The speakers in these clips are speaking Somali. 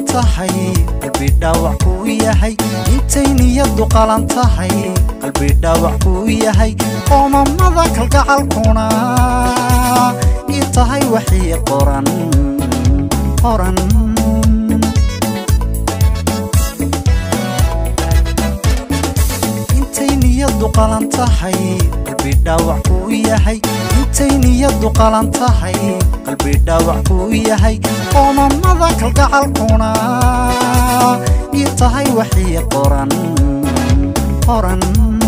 tahay qalbi dhaawac kuu yahay intay niyadu qalan tahay qalbi dhaawac kuu yahay qoomamada kalgacalkuna ii tahay waxii qoran qoran intay niyadu qalan tahay qalbi dhaawac kuu yahay intay niyadu qalan tahay qalbi dhaawac kuu yahay qoomamada kalgacalkuna ii tahay waxii qoran qoran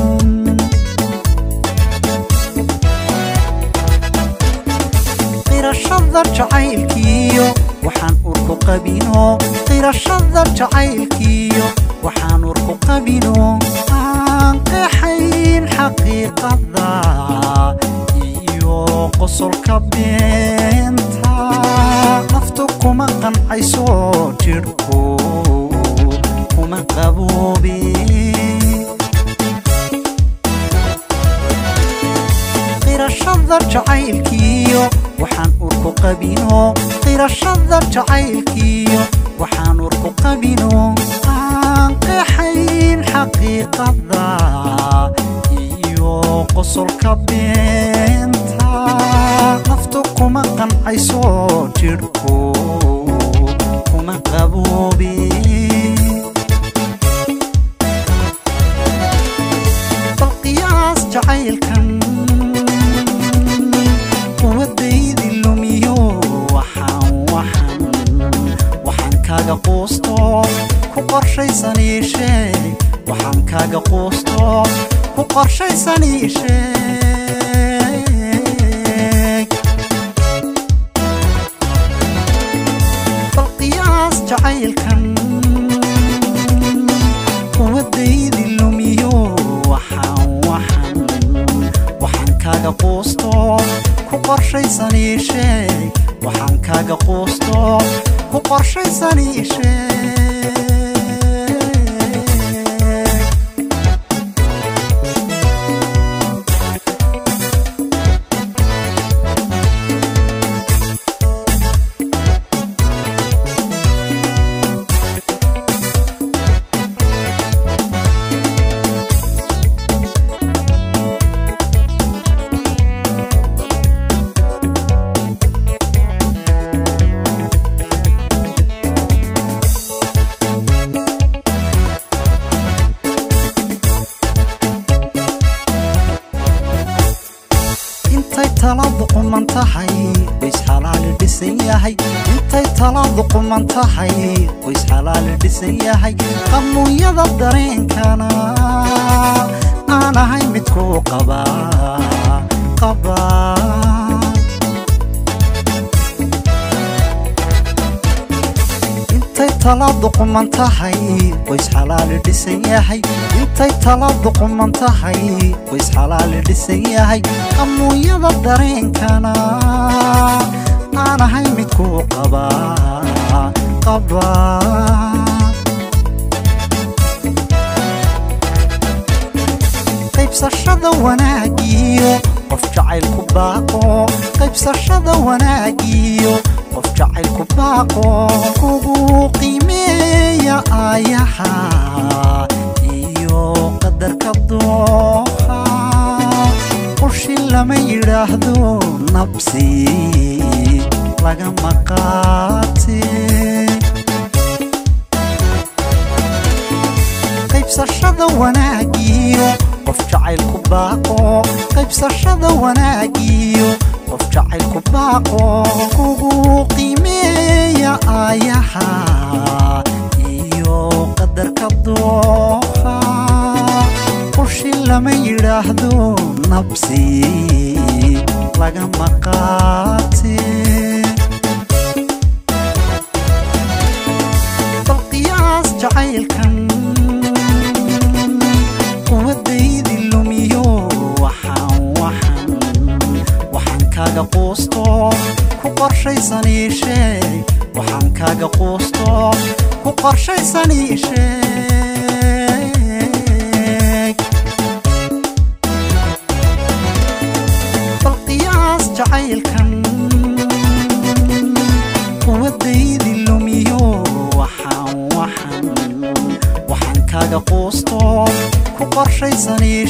qirashada jacaylkiyo waxaan urku qabino qirashada jacaylkiyo waxaan urku qabino aan qeexayn xaqiiqada iyo qosolka beenta naftu kuma qancayso jidhku kuma qaboobe qirashada jacaylkiyo waxaan urku qabino qirashada jacaylkiyo waxaan urku qabino aan qeexayn xaqiiqada iyo qosolka beenta naftu kuma qancayso jidhku kuma qaboobe bal qiyaas jacaylkan quwadaydi lumiyo waxaan waxaan waxaan kaaga quusto ku qorshaysan ii sheeg waxaan kaaga quusto ku qorshaysan ii sheeg bal qiyaas jacaylkan quwadaydi lumiyo waxaan waxaan waxaan kaaga quusto ku qorshaysan ii sheeg waxaan kaaga quusto ku qorshaysan ii sheeg intay taladu quman tahay ways xalaali dhisan yahay intay taladu quman tahay ways xalaali dhisan yahay qamuunyada dareenkana aan ahay midkuu qabaa qabaa intay taladu quman tahay ways xalaali dhisan yahay intay taladu quman tahay ways xalaali dhisan yahay qamuunyada dareenkana aan ahay midkuu qabaa qabaa qaybsashada wanaagiyo qof jacaylku baaqo qaybsashada wanaagiyo qof jacaylku baaqo kugu qiimeeya aayaha iyo qadarka dooha qushi lama yidhaahdo nabsi lagama qaate qaybsashada wanaagiyo qof jacaylku baaqo qaybsashada wanaagiyo qof jacaylku baaqo kugu qiimeeya aayaha iyo qadarka dooha qushi lama yidhaahdo nabsi lagama qaate bal qiyaas jacaylkan quwadaydi lumiyo waxaan waxaan waxaan kaaga quusto ku qorshaysan ii sheeg waxaan kaaga quusto ku qorshaysan ii sheeg bal qiyaas jacaylkan quwadaydi lumiyo waxaan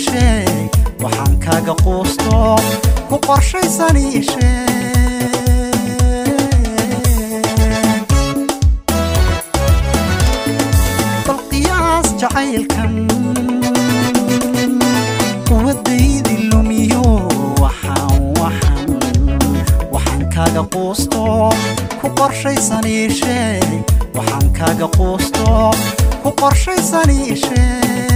sheeg waxaan kaaga quusto ku qorshaysan ii sheeg bal qiyaas jacaylkan quwadaydi lumiyo waxaan waxaan waxaan kaaga quusto ku qorshaysan ii sheeg waxaan kaaga quusto ku qorshaysan ii sheeg